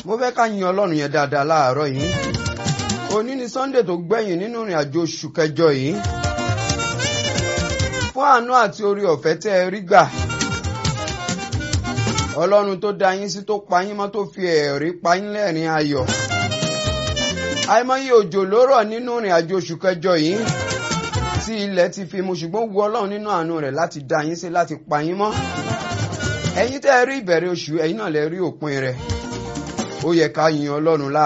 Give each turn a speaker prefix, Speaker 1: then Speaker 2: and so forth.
Speaker 1: mo fẹ́ ká yin ọlọ́run yẹn dáadáa láàárọ̀ yìí òní ni sunday tó gbẹ̀yìn nínú ìrìn àjò oṣù kẹjọ yìí fún àánú àti orí ọ̀fẹ́ tẹ́ ẹ rí gbà ọlọ́run tó dá yín sí tó pa yín mọ́ tó fi ẹ̀rí pa yín lẹ́rìn ayọ̀ àìmọye òjò ló rọ̀ nínú ìrìn àjò oṣù kẹjọ yìí tí ilẹ̀ ti fi mu ṣùgbọ́n wu ọlọ́run nínú àánú rẹ̀ láti dá yín sí láti pa yín mọ́ ẹ̀yin tẹ́ ẹ rí ìbẹ̀rẹ̀ oṣù ẹ̀yin náà lẹ rí òpin rẹ̀ ó yẹ ká yin ọlọ́run láàárọ̀.